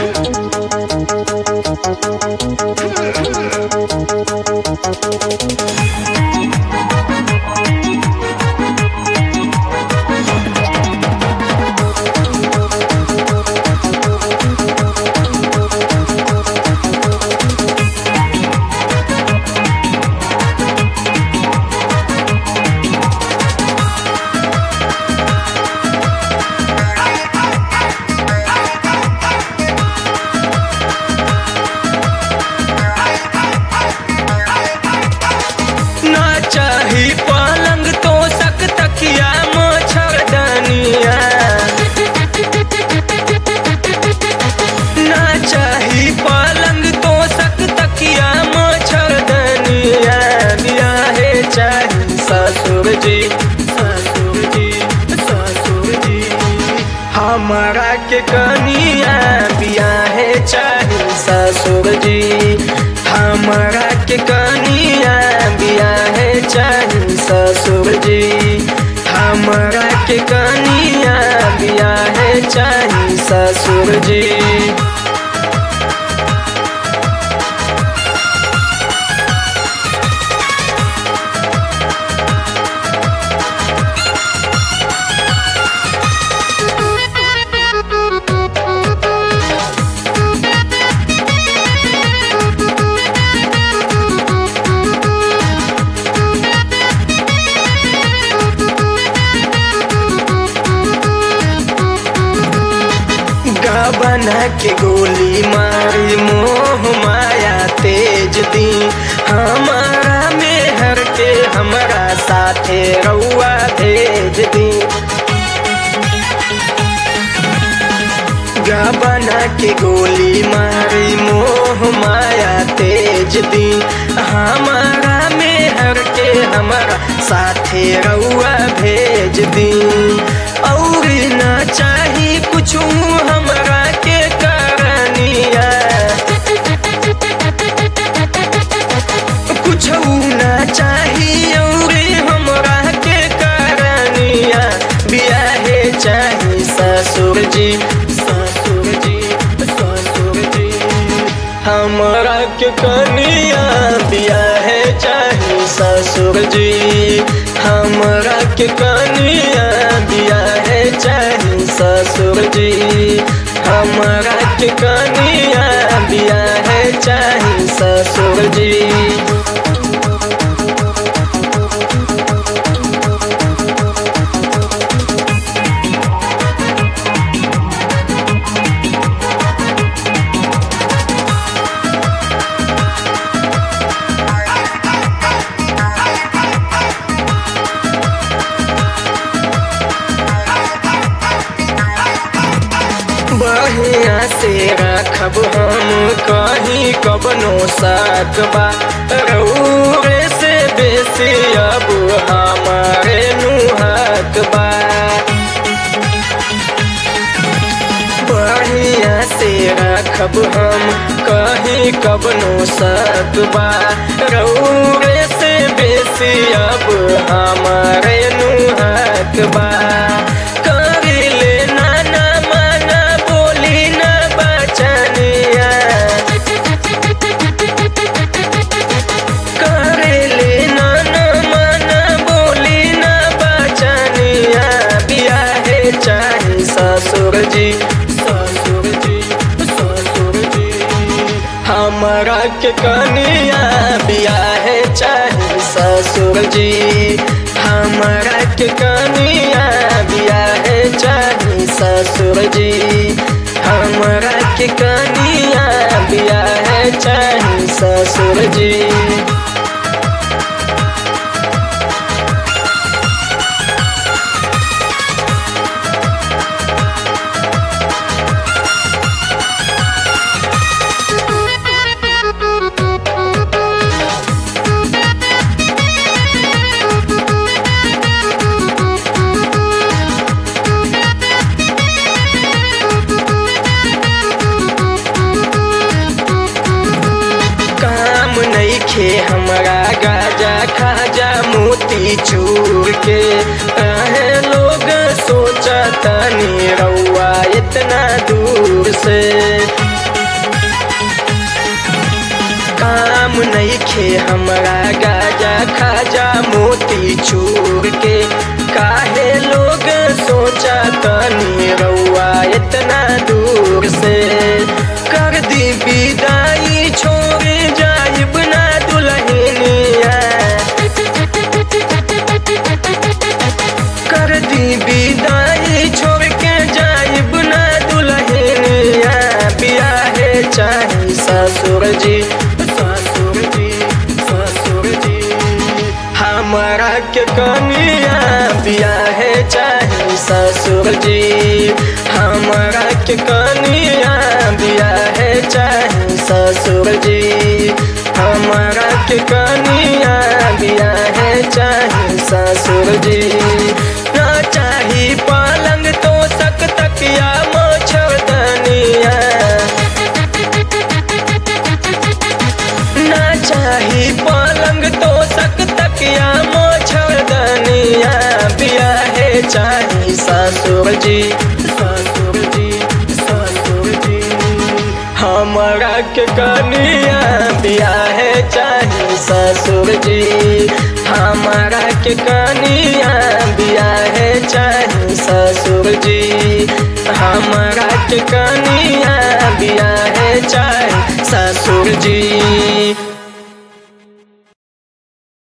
ना चाही पलंग तो सक तकिया मच्छरदानिया ना चाही पलंग तो सक तकिया मच्छरदानिया बियाहे चाही ससुर जी ससुर जी ससुर जी हमारा के कनिया बियाहे चाही ससुर जी हमारा के कनिया बियाहे चाही ससुर जी हमारा के कनिया बियाहे चाही ससुर जी बना के गोली मारी मोह माया तेज दी हमारा मेहर के हमारा साथे रउआ भेज दी बना के गोली मारी मोह माया तेज दी हमारा मेहर के हमारा साथे रउआ भेज दी और ना चाही कुछ हमरा के करनिया कुछ ना चाही और हमरा के करनिया बियाहे चाही ससुर जी ससुर जी ससुर जी हमरा के कनिया बियाहे चाही ससुर जी हमरा के कनिया बियाहे चाही ससुर जी हमरा के कनिया बियाहे चाही ससुर जी बढ़िया से रखब हम कहीं कबनो साथ बा रउरे से बेसी अब हमारे नुहक बा बढ़िया से रखब हम कहीं कबनो साथ बा रउरे से बेसी अब हमारे नुहक बा करिले नाना माना बोली ना बचनिया करेले नाना माना बोली ना बचनिया बियाहे चाही ससुर जी ससुर जी ससुर जी हमारा के कनिया बियाहे चाही ससुर जी हमारा के कनिया बियाहे चाही ससुर जी हमारा के कनिया बियाहे चाही ससुर जी काम नईखे हमरा गाजा खाजा मोती चूर के काहे लोग सोचा तनी रउआ इतना दूर से नहीं खे हमरा गाजा खाजा मोती चूर के काहे लोग सोचा तनी रउआ इतना दूर से कर दी विदाई छोड़ जाइब ना दुल्हनिया कर दी विदाई छोड़ के जाइब ना दुल्हनिया बियाहे चाही ससुर जी ससुर जी ससुर जी हमारा के कनिया बियाहे चाही ससुर जी हमारा के कनिया बियाहे चाही ससुर जी हमारा के कनिया बियाहे चाही ससुर जी ना चाही पलंग तो सक तकिया मोछदनिया ना चाही पलंग तो सक तकिया मोछदनिया बियाहे चाही ससुर जी ससुर जी ससुर जी हमरा के कनिया बियाहे चाही ससुर जी हमरा के कनिया बियाहे चाही ससुर जी हमरा के कनिया बियाहे चाही ससुर जी